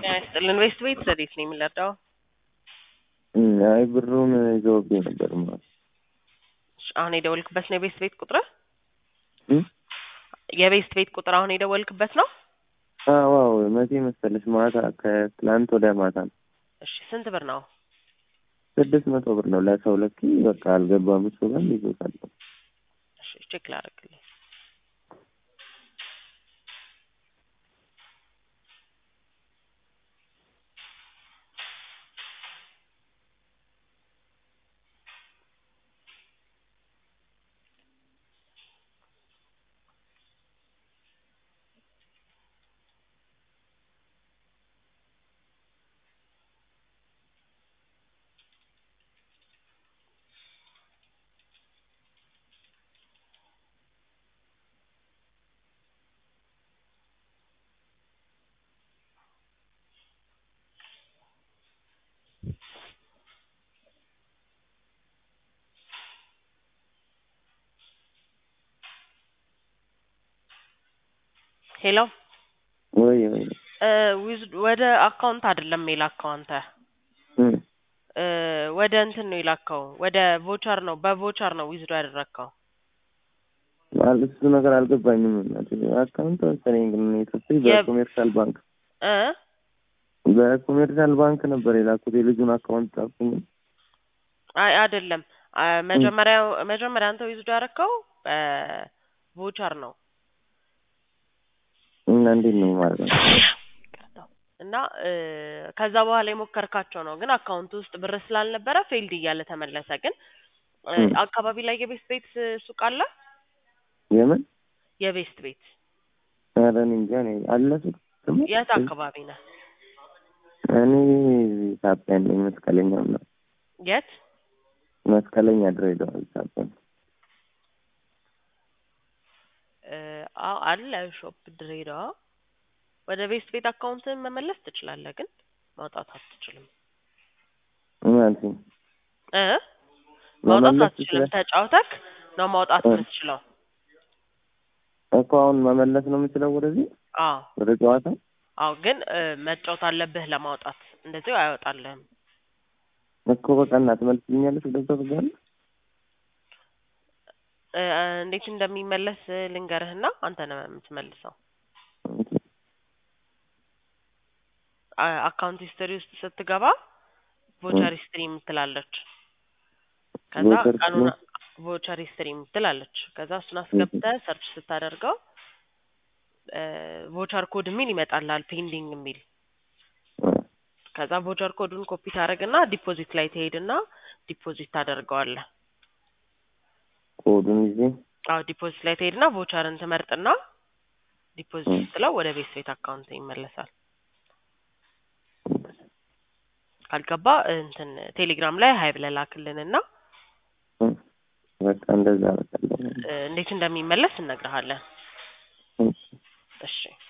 ጤና ይስጥልን። ዌስት ቤት ረዴት ነው የሚለርዳው? አይ ብሩን ይዘውብኝ ነበር ማለት እሺ፣ አሁን የደወልክበት ነው የቤስት ቤት ቁጥር? የቤስት ቤት ቁጥር አሁን የደወልክበት ነው? ዋው መቼ መሰለሽ ማታ ከትላንት ወደ ማታ ነው። እሺ፣ ስንት ብር ነው? ስድስት መቶ ብር ነው ለሰው ለኪ በቃ አልገባም። እሱ ጋር ይዞታል። እሺ፣ ቼክ ላደርግልኝ። ሄሎ ወይ ወይ ዊዝ ወደ አካውንት አይደለም የላከው አንተ እ ወደ እንትን ነው የላከው ወደ ቮቸር ነው በቮቸር ነው ዊዝዶ ያደረግከው ማለት እሱ ነገር አልገባኝም። አካውንት መሰለኝ ግን የሰጠኝ በኮሜርሻል ባንክ እ በኮሜርሻል ባንክ ነበር የላኩት። የልጁን አካውንት ጻፍኩኝ። አይ አይደለም አ- መጀመሪያ መጀመሪያ አንተ ዊዝዶ ያደረግከው በቮቸር ነው እና እንዴት ነው ማለት ነው? እና እ ከዛ በኋላ የሞከርካቸው ነው ግን አካውንት ውስጥ ብር ስላልነበረ ፌልድ እያለ ተመለሰ። ግን እ እ አካባቢ ላይ የቤስት ቤት ሱቅ አለ? የምን የቤስት ቤት ኧረ እኔ እንጃ እኔ አለ ሱቅ ደግሞ የት አካባቢ ነህ? እኔ ኢትዮጵያ ነኝ። መስቀለኛው ነው የት? መስቀለኛ ድሬዳዋ ኢትዮጵያ እ አዎ አለ ሾፕ ድሬዳዋ። ወደ ቤስት ቤት አካውንትን መመለስ ትችላለህ፣ ግን ማውጣት አትችልም። ማለት ነው። እ ማውጣት መመለስ አትችልም። ትችላለህ? ተጫውተክ ነው ማውጣት እ የምትችለው። እኮ አሁን መመለስ ነው የምችለው ወደዚህ አዎ ወደ ጨዋታ አዎ፣ ግን እ መጫወት አለብህ ለማውጣት። እንደዚሁ አይወጣልህም። እኮ በቃ እና ትመልስልኛለሽ ወደዛ ትገኛለሽ? እ እንዴት እንደሚመለስ ልንገርህና አንተ ነህ የምትመልሰው። አ- አካውንት ሂስትሪ ውስጥ ስትገባ ቮቸር ሂስትሪ የምትላለች። ከዛ ቮቸር ቀኑን ቮቸር ሂስትሪ የምትላለች። ከዛ እሱን አስገብተህ ሰርች ስታደርገው ቮቸር ኮድ የሚል ይመጣልሃል፣ ፔንዲንግ የሚል ከዛ ቮቸር ኮዱን ኮፒ ታደርግና ዲፖዚት ላይ ትሄድና ዲፖዚት ታደርገዋለህ። ኮዱን ይዤ አዎ ዲፖዚት ላይ ትሄድና ቮቸርን ትመርጥና ዲፖዚት ስትለው ወደ ቤት ቤት አካውንት ይመለሳል። ካልገባ እንትን ቴሌግራም ላይ ሀይ ብለህ ላክልንና እ በቃ እንደዛ በቃ እ እንዴት እንደሚመለስ እነግርሃለን። እሺ እሺ